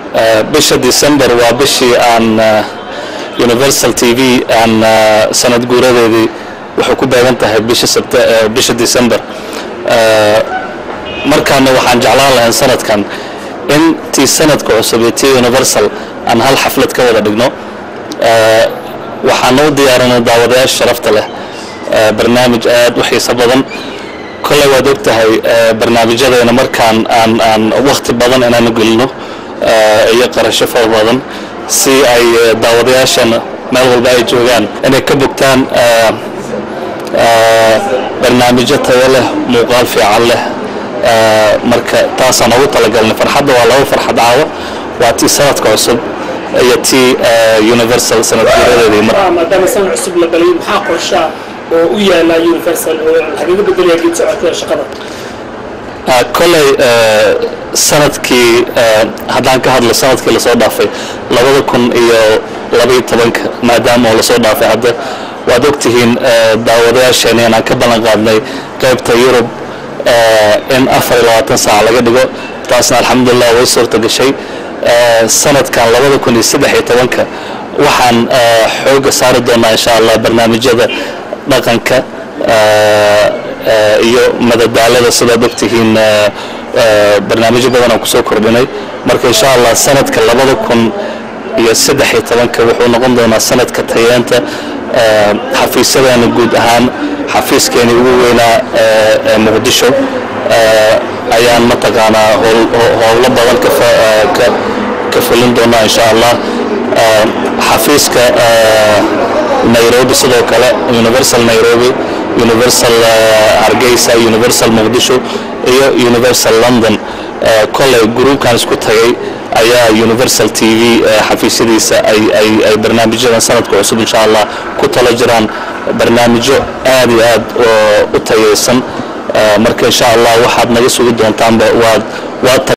bisha december waa bishii aan universal t v aan sanad guuradeedii waxay ku beegan tahay bisha sept bisha december markaana waxaan jeclaan lahayn sanadkan in tii sanadka cusub iyo tii universal aan hal xaflad ka wada dhigno waxaana u diyaarinay daawadayaasha sharafta leh barnaamij aad u xiiso badan kolley waad og tahay barnaamijyadeena markaan aan aan wakti badan inaanu gelino iyo qarasho fara badan si ay daawadayaashana meel walba ay joogaan inay ka bogtaan barnaamijyo tayo leh muuqaal fiican leh marka taasaan ugu talagalnay farxadda waa laba farxad caawa waa tii sanadka cusub iyo tii universal sanad guuradeedii mar maadaama sanad cusub la galay maxaa qorshaa oo u yaala universal oo lagaga bedelaya geed socodka shaqada kolley sanadkii haddaan ka hadlo sanadkii lasoo dhaafay labada kun iyo labaiyo tobanka maadaama oo lasoo dhaafay hadda waad ogtihiin daawadayaasheena inaan ka ballan qaadnay qaybta yurub in afar iyo labaatan saac laga dhigo taasna alxamdulilah way suurta gashay sanadkan labada kun iyo saddex iyo tobanka waxaan xooga saari doonaa insha allah barnaamijyada dhaqanka iyo madadaalada sidaad ogtihiin barnaamijyo badan aan kusoo kordhinay marka insha allah sanadka labada kun iyo saddex iyo tobanka wuxuu noqon doonaa sanadka tayeenta xafiisyadeena guud ahaan xafiiskeeni ugu weynaa ee muqdisho ayaan mataqaanaa howlo badan ka fulin doonaa insha allah xafiiska nairobi sidoo kale universal nairobi universal hargeysa universal muqdisho iyo universal london kolley gruubkan isku tagay ayaa universal t v xafiisyadiisa ay barnaamijyadan sanadka cusub insha allah ku talo jiraan barnaamijyo aad iyo aad u tayaysan marka insha allah waxaad naga sugi doontaanba waad waad